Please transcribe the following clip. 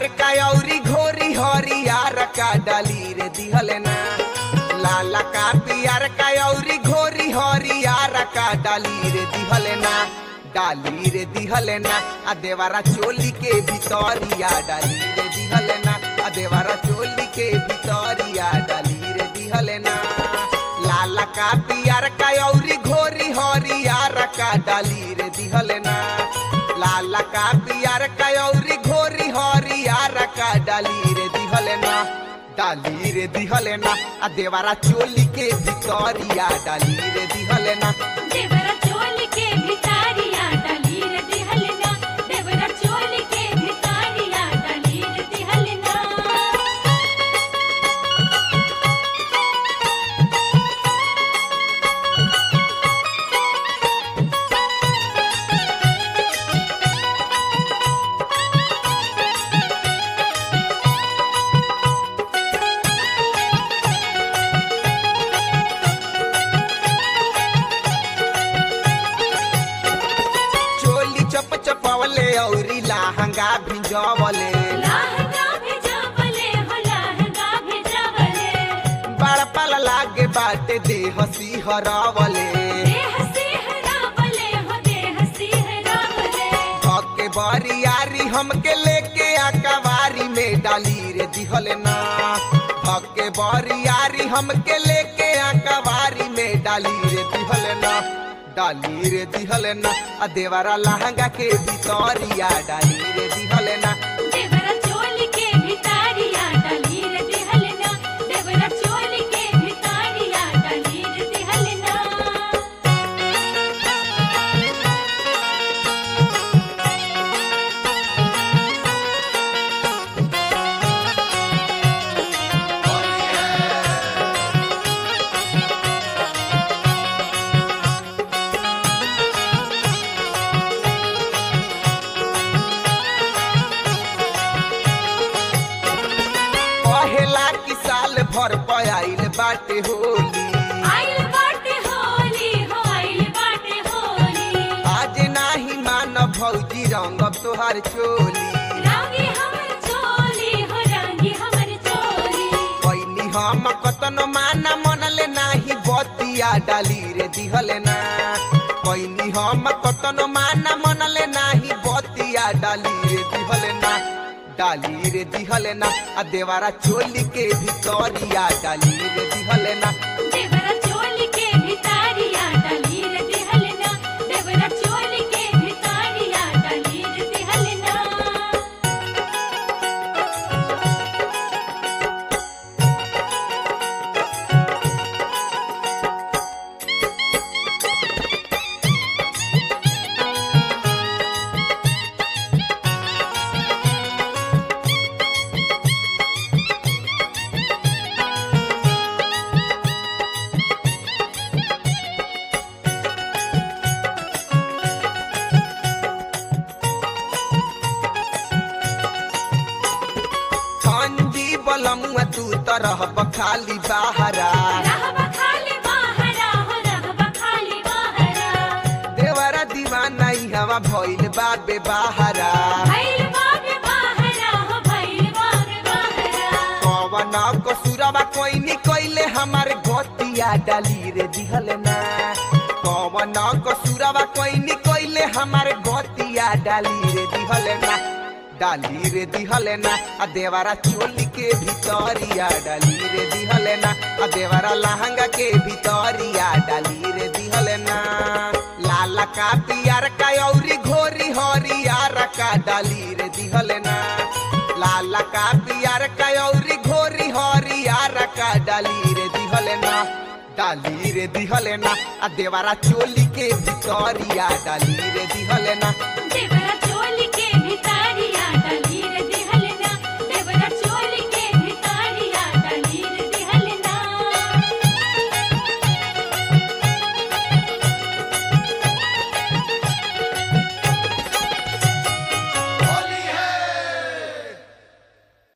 का औरी घोरी हरियार का डाली रे दिहल ना लाला का पियर का औरी घोरी हरियार का डाली रे दिहल ना डाली रे दिहल ना आ देवारा चोली के भितरिया डाली रे दिहल ना आ देवारा चोली के भितरिया डाली रे दिहल ना लाला का पियर का औरी घोरी हरियार का डाली रे दिहल ना लाला का पियर का औरी घोरी हरियार का डाली रे दिहल ना डाली रे दिहल ना आ देवारा चोली के भितरिया डाली रे दिहल ना देवरा चोली के भितारिया डाली रे दिहलना देवरा चोली के भितारिया डाली रे दिहलना चोली चप चपवले औरी लहंगा भिजवले लहंगा भेजावले हो लहंगा भेजावले बड़ पल लागे बाटे देह सिहरवले देह सिहरावले हो देह सिहरावले धके बरियारी हमके लेके अकवारी में डाली रे दिहल ना धके बरियारी हमके लेके अकवारी में डाली रे दिहल ना डाली रे दिहल ना आ देवारा लहंगा के भितरिया डाली रे दिहल ना देवरा चोली के भितारिया डाली रे दिहलना देवरा चोली के भितारिया डाली रे दिहलना पहला की साल भर पयाइल बाटे होली आइल बाटे होली हो आइल बाटे होली आज नाही मान भौजी रंग तोहार चोली रंगी हमर चोली हो रंगी हमर चोली कैली हम कतन माना मनले नाही बतिया डाली रे दिहल ना कैली हम कतन माना मनले नाही बतिया डाली रे दिहल ना डाली रे दिहल ना आ देवारा चोली के भितरिया डाली रे दिहल ना देवरा चोली के भितारिया डाली रे दिहलना देवरा चोली के भितारिया डाली रे दिहलना ठंडी बलमुआ तू तरह बखाली बाहरा रहब खाली बाहरा हो रहब खाली बाहरा देवरा दीवाना ई हवा भइल बाबे बाहरा भइल बाबे बाहरा हो भइल बाबे बाहरा कवन कसुरवा कोइनी कइले हमार गतिया डाली रे दिहल ना कवन कसुरवा कोइनी कइले हमार गतिया डाली रे दिहल ना डाली रे दिहल ना आ देवारा चोली के भितरिया डाली रे दिहल ना आ देवारा लहंगा के भितरिया डाली रे दिहल ना लाला का पियर का औरी घोरी हरियार का डाली रे दिहल ना लाला का पियर का औरी घोरी हरियार का डाली रे दिहल ना डाली रे दिहल ना आ देवारा चोली के भितरिया डाली रे दिहल ना देवरा